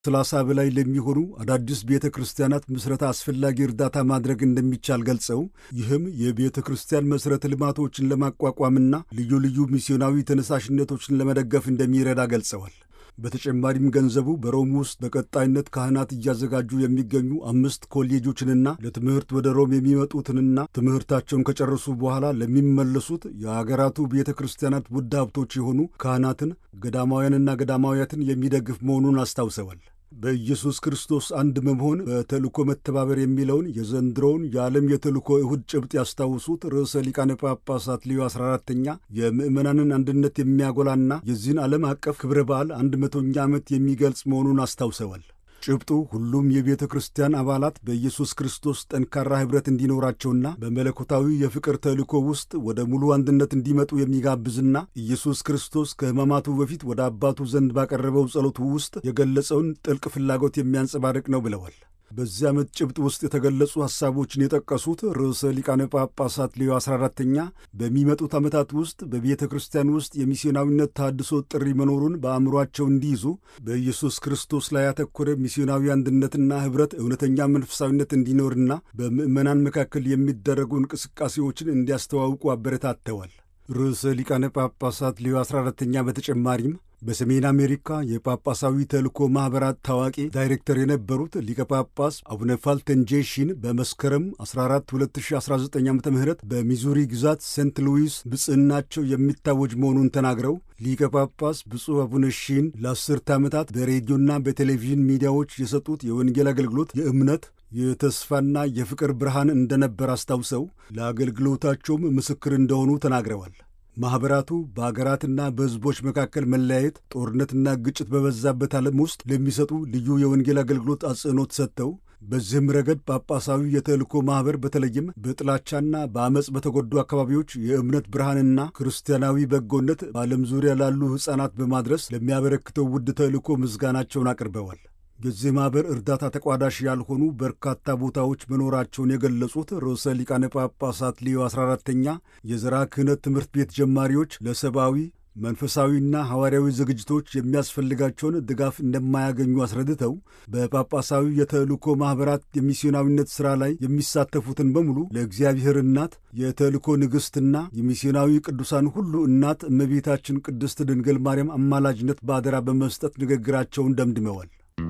ሰላሳ በላይ ለሚሆኑ አዳዲስ ቤተ ክርስቲያናት ምስረታ አስፈላጊ እርዳታ ማድረግ እንደሚቻል ገልጸው ይህም የቤተ ክርስቲያን መሠረተ ልማቶችን ለማቋቋምና ልዩ ልዩ ሚስዮናዊ ተነሳሽነቶችን ለመደገፍ እንደሚረዳ ገልጸዋል። በተጨማሪም ገንዘቡ በሮም ውስጥ በቀጣይነት ካህናት እያዘጋጁ የሚገኙ አምስት ኮሌጆችንና ለትምህርት ወደ ሮም የሚመጡትንና ትምህርታቸውን ከጨረሱ በኋላ ለሚመለሱት የአገራቱ ቤተ ክርስቲያናት ውድ ሀብቶች የሆኑ ካህናትን፣ ገዳማውያንና ገዳማውያትን የሚደግፍ መሆኑን አስታውሰዋል። በኢየሱስ ክርስቶስ አንድ በመሆን በተልእኮ መተባበር የሚለውን የዘንድሮውን የዓለም የተልእኮ እሁድ ጭብጥ ያስታውሱት ርዕሰ ሊቃነ ጳጳሳት ሊዮ 14ተኛ የምዕመናንን አንድነት የሚያጎላና የዚህን ዓለም አቀፍ ክብረ በዓል አንድ መቶኛ ዓመት የሚገልጽ መሆኑን አስታውሰዋል። ጭብጡ ሁሉም የቤተ ክርስቲያን አባላት በኢየሱስ ክርስቶስ ጠንካራ ኅብረት እንዲኖራቸውና በመለኮታዊ የፍቅር ተልእኮ ውስጥ ወደ ሙሉ አንድነት እንዲመጡ የሚጋብዝና ኢየሱስ ክርስቶስ ከሕማማቱ በፊት ወደ አባቱ ዘንድ ባቀረበው ጸሎቱ ውስጥ የገለጸውን ጥልቅ ፍላጎት የሚያንጸባርቅ ነው ብለዋል። በዚህ ዓመት ጭብጥ ውስጥ የተገለጹ ሐሳቦችን የጠቀሱት ርዕሰ ሊቃነ ጳጳሳት ሌዮ 14ተኛ በሚመጡት ዓመታት ውስጥ በቤተ ክርስቲያን ውስጥ የሚስዮናዊነት ታድሶ ጥሪ መኖሩን በአእምሯቸው እንዲይዙ በኢየሱስ ክርስቶስ ላይ ያተኮረ ሚስዮናዊ አንድነትና ኅብረት እውነተኛ መንፈሳዊነት እንዲኖርና በምዕመናን መካከል የሚደረጉ እንቅስቃሴዎችን እንዲያስተዋውቁ አበረታተዋል። ርዕሰ ሊቃነ ጳጳሳት ሌዮ 14ተኛ በተጨማሪም በሰሜን አሜሪካ የጳጳሳዊ ተልእኮ ማኅበራት ታዋቂ ዳይሬክተር የነበሩት ሊቀ ጳጳስ አቡነ ፋልተንጄሽን በመስከረም 14 2019 ዓ ም በሚዙሪ ግዛት ሴንት ሉዊስ ብጽዕናቸው የሚታወጅ መሆኑን ተናግረው ሊቀ ጳጳስ ብፁዕ አቡነ ሺን ለአስርተ ዓመታት በሬዲዮና በቴሌቪዥን ሚዲያዎች የሰጡት የወንጌል አገልግሎት የእምነት የተስፋና የፍቅር ብርሃን እንደነበር አስታውሰው ለአገልግሎታቸውም ምስክር እንደሆኑ ተናግረዋል። ማኅበራቱ በአገራትና በሕዝቦች መካከል መለያየት፣ ጦርነትና ግጭት በበዛበት ዓለም ውስጥ ለሚሰጡ ልዩ የወንጌል አገልግሎት አጽንዖት ሰጥተው በዚህም ረገድ ጳጳሳዊ የተልእኮ ማኅበር በተለይም በጥላቻና በአመፅ በተጎዱ አካባቢዎች የእምነት ብርሃንና ክርስቲያናዊ በጎነት በዓለም ዙሪያ ላሉ ሕፃናት በማድረስ ለሚያበረክተው ውድ ተልእኮ ምስጋናቸውን አቅርበዋል። የዚህ ማኅበር እርዳታ ተቋዳሽ ያልሆኑ በርካታ ቦታዎች መኖራቸውን የገለጹት ርዕሰ ሊቃነ ጳጳሳት ሊዮ 14ተኛ የዘራ ክህነት ትምህርት ቤት ጀማሪዎች ለሰብአዊ መንፈሳዊና ሐዋርያዊ ዝግጅቶች የሚያስፈልጋቸውን ድጋፍ እንደማያገኙ አስረድተው በጳጳሳዊ የተልእኮ ማኅበራት የሚስዮናዊነት ሥራ ላይ የሚሳተፉትን በሙሉ ለእግዚአብሔር እናት የተልእኮ ንግሥትና የሚስዮናዊ ቅዱሳን ሁሉ እናት እመቤታችን ቅድስት ድንግል ማርያም አማላጅነት በአደራ በመስጠት ንግግራቸውን ደምድመዋል።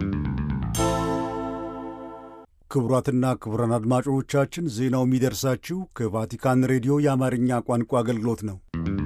ክቡራትና ክቡራን አድማጮቻችን ዜናው የሚደርሳችሁ ከቫቲካን ሬዲዮ የአማርኛ ቋንቋ አገልግሎት ነው።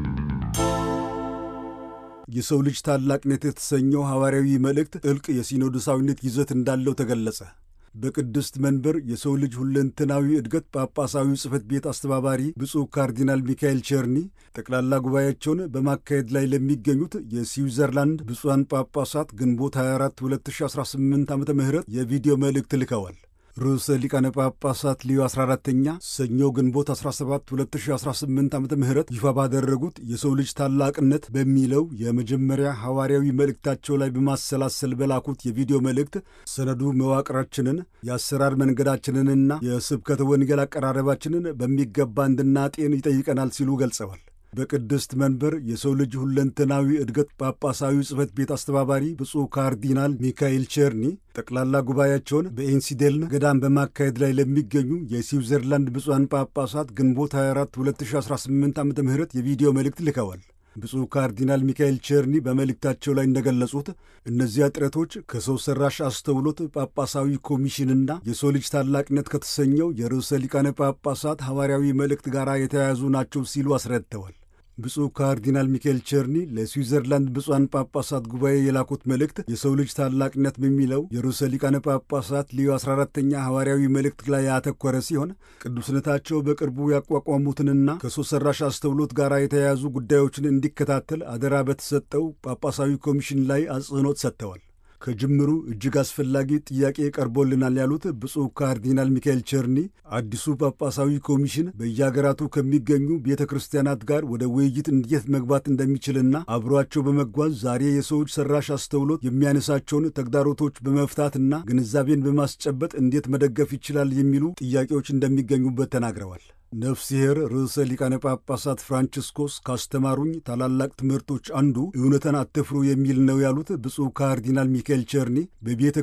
የሰው ልጅ ታላቅነት የተሰኘው ሐዋርያዊ መልእክት ጥልቅ የሲኖዶሳዊነት ይዘት እንዳለው ተገለጸ። በቅድስት መንበር የሰው ልጅ ሁለንተናዊ እድገት ጳጳሳዊ ጽሕፈት ቤት አስተባባሪ ብፁዕ ካርዲናል ሚካኤል ቸርኒ ጠቅላላ ጉባኤያቸውን በማካሄድ ላይ ለሚገኙት የስዊዘርላንድ ብፁዓን ጳጳሳት ግንቦት 24 2018 ዓ ም የቪዲዮ መልእክት ልከዋል። ርዕሰ ሊቃነ ጳጳሳት ሊዮ 14ተኛ ሰኞ ግንቦት 17 2018 ዓ ም ይፋ ባደረጉት የሰው ልጅ ታላቅነት በሚለው የመጀመሪያ ሐዋርያዊ መልእክታቸው ላይ በማሰላሰል በላኩት የቪዲዮ መልእክት ሰነዱ መዋቅራችንን የአሰራር መንገዳችንንና የስብከተ ወንጌል አቀራረባችንን በሚገባ እንድናጤን ይጠይቀናል ሲሉ ገልጸዋል። በቅድስት መንበር የሰው ልጅ ሁለንተናዊ እድገት ጳጳሳዊ ጽሕፈት ቤት አስተባባሪ ብፁዕ ካርዲናል ሚካኤል ቸርኒ ጠቅላላ ጉባኤያቸውን በኢንሲዴልን ገዳም በማካሄድ ላይ ለሚገኙ የስዊዘርላንድ ብፁዓን ጳጳሳት ግንቦት 24 2018 ዓ ም የቪዲዮ መልእክት ልከዋል። ብፁዕ ካርዲናል ሚካኤል ቸርኒ በመልእክታቸው ላይ እንደገለጹት እነዚያ ጥረቶች ከሰው ሠራሽ አስተውሎት ጳጳሳዊ ኮሚሽንና የሰው ልጅ ታላቅነት ከተሰኘው የርዕሰ ሊቃነ ጳጳሳት ሐዋርያዊ መልእክት ጋር የተያያዙ ናቸው ሲሉ አስረድተዋል። ብፁዕ ካርዲናል ሚካኤል ቸርኒ ለስዊዘርላንድ ብፁዓን ጳጳሳት ጉባኤ የላኩት መልእክት የሰው ልጅ ታላቅነት በሚለው የርዕሰ ሊቃነ ጳጳሳት ሊዮ 14ተኛ ሐዋርያዊ መልእክት ላይ ያተኮረ ሲሆን ቅዱስነታቸው በቅርቡ ያቋቋሙትንና ከሰው ሠራሽ አስተውሎት ጋር የተያያዙ ጉዳዮችን እንዲከታተል አደራ በተሰጠው ጳጳሳዊ ኮሚሽን ላይ አጽንዖት ሰጥተዋል። ከጅምሩ እጅግ አስፈላጊ ጥያቄ ቀርቦልናል ያሉት ብፁዕ ካርዲናል ሚካኤል ቸርኒ አዲሱ ጳጳሳዊ ኮሚሽን በየአገራቱ ከሚገኙ ቤተ ክርስቲያናት ጋር ወደ ውይይት እንዴት መግባት እንደሚችልና አብሯቸው በመጓዝ ዛሬ የሰዎች ሰራሽ አስተውሎት የሚያነሳቸውን ተግዳሮቶች በመፍታትና ግንዛቤን በማስጨበጥ እንዴት መደገፍ ይችላል የሚሉ ጥያቄዎች እንደሚገኙበት ተናግረዋል። ነፍሲሔር ርዕሰ ሊቃነ ጳጳሳት ፍራንቺስኮስ ካስተማሩኝ ታላላቅ ትምህርቶች አንዱ እውነትን አትፍሩ የሚል ነው ያሉት ብፁዕ ካርዲናል ሚካኤል ቸርኒ በቤተ